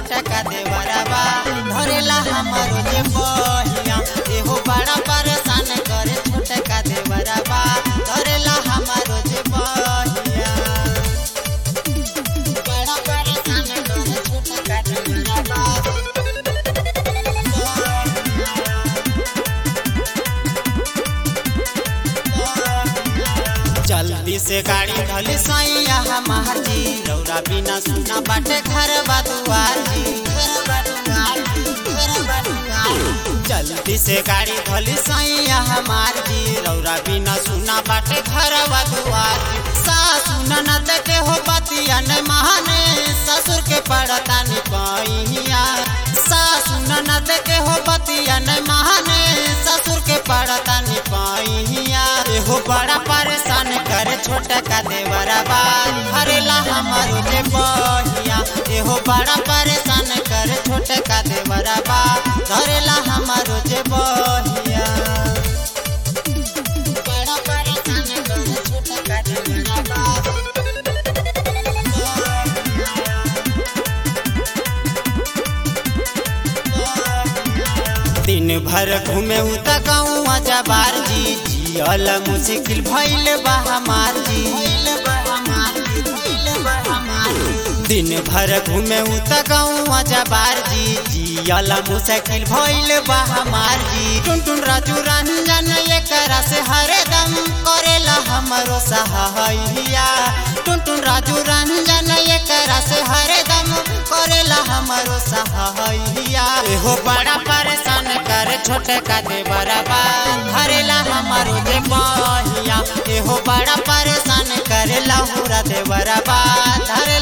छोटा का देवरबा धरेला हमारो जे बहिया एहो बड़ा परेशान करे छोटा का देवरबा धरेला हमारो जे बहिया बड़ा परेशान करे छोटा का देवरबा जल्दी से गाड़ी धली सैया हमार जी रौरा बिना सुना बाटे घर दुआर जी जल्दी से गाड़ी धली सैया हमार जी रौरा बिना सुना बाटे घर दुआर जी सासु ननद के हो बतिया न महाने ससुर के पड़ता नि पैया सासु ननद के हो बतिया न महाने ससुर के पड़ता नि पैया एहो बड़ा परेशान करे छोटा का देवरबा हरेला हमारो जे बहिया एहो बड़ा परेशान करे छोटा का देवरबा धरेला हमारो जे बहिया बड़ा परेशान करे छोटा का देवरबा दिन भर घूमे उ त गाँव जबार जी जियल मुश्किल भइल बा हमार जी दिन भर घूमे उ त गाँव जबार जी जियल मुश्किल भइल बा हमार जी टुन टुन राजू रंजन एकरा से हरदम करेला हमरो सहाइया टुन टुन राजू रंजन एकरा से हरदम करेला हमरो सहाइया एहो बड़ा परेशान करे छोटे का देवरबा धरेला हमारो जे बहिया एहो बड़ा परेशान करे लहुरा देवरबा धरे